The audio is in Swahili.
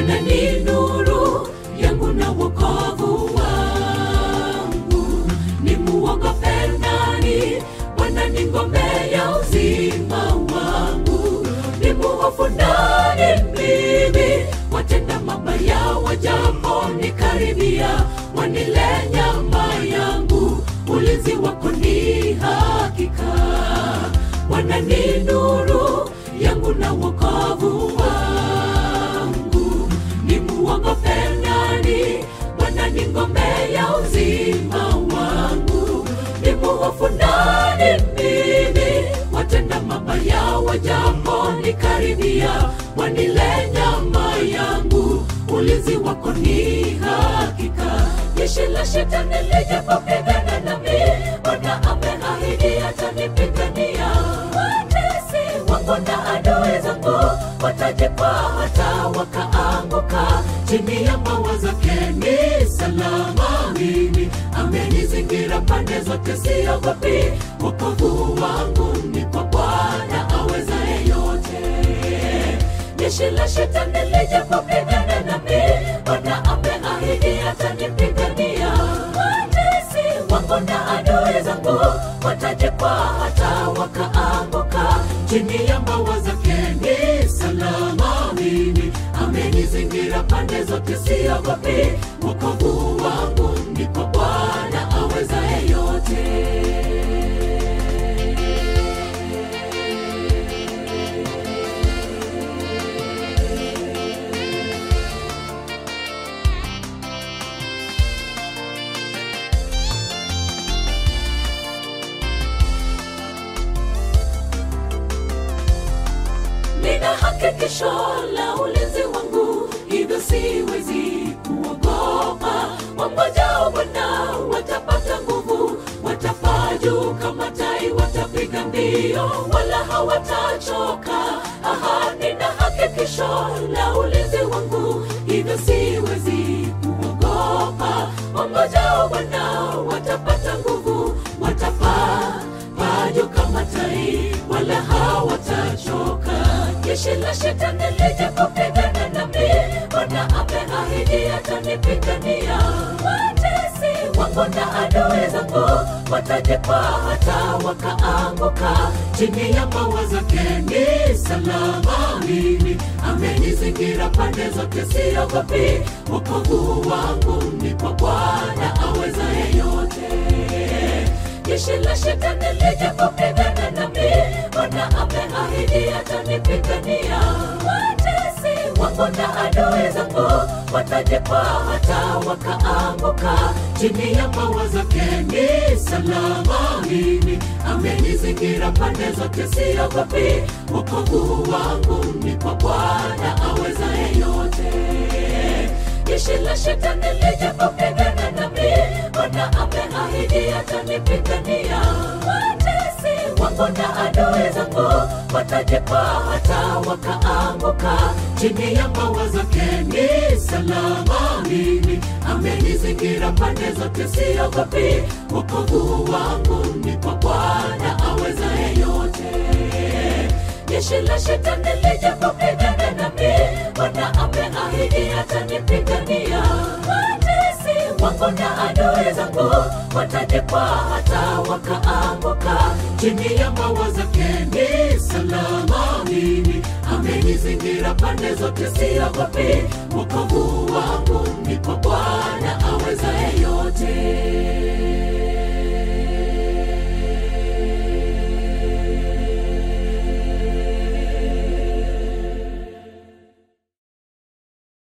Bwana ni nuru yangu na wokovu wangu, nimuogope nani? Bwana ni ngome ya uzima wangu, nimuhofu nani mimi? Watenda mabaya wajaponikaribia, wanile nyama yangu, ulinzi wako ni hakika. Bwana ni nuru yangu na wokovu wangu, nimuogope nani? Bwana ni ngome ya uzima wangu, nimuhofu nani mimi? Watenda mabaya wajaponikaribia, wanile nyama yangu, ulinzi wako ni hakika. Jeshi la shetani lijapopigana nami, Bwana ameahidi atanipigania. Watesi wangu na adui zangu watajikwaa hata wakaanguka chini ya mawa zake ni salama. Mimi amenizingira pande zote, siogopi. Wokovu wangu ni kwa Bwana awezaye yote. Jeshi la shetani lijapopigana nami, Bwana ameahidi atanipigania. Watesi wangu na adui zangu watajikwaa hata wakaanguka chini ya mbawa zake ni salama. Mimi amenizingira pande zote, siogopi. Wokovu wangu ni kwa Bwana awezaye yote. nina hakikisho la ulinzi wangu, hivyo siwezi kuogopa. Wangojao Bwana watapata nguvu, watapaa juu kama tai, watapiga mbio wala hawatachoka. Aha, nina hakikisho la ulinzi wangu, hivyo siwezi kuogopa. Wangojao Bwana watapata nguvu, watapaa paa juu kama tai, wala hawatachoka. Jeshi la shetani lijapopigana nami, Bwana ameahidi atanipigania. Watesi wangu na adui zangu watajikwaa hata wakaanguka chini ya mawa zake ni salama. Mimi amenizingira pande zote, siogopi. Wokovu wangu ni kwa Bwana awezaye yote jeshi la shetani lijapopigana nami, Bwana ameahidi atanipigania. Watesi wangu na adui zangu watajikwaa hata wakaanguka chini ya mawa zake ni salama. Mimi amenizingira pande zote, siogopi. Wokovu wangu ni kwa Bwana awezaye yote jeshi la shetani lijapopigana nami, Bwana ameahidi atanipigania. Watesi wangu na adui zangu watajikwaa hata wakaanguka chini ya mawa zake ni salama. Mimi amenizingira pande zote, siogopi. Wokovu wangu ni kwa Bwana awezaye yote jeshi la shetani lijapopigana nami, Bwana ameahidi atanipigania. Watesi wangu na adui zangu watajikwaa hata wakaanguka chini ya mawa zake ni salama. Mimi amenizingira pande zote, siogopi. Wokovu wangu ni kwa Bwana awezaye yote.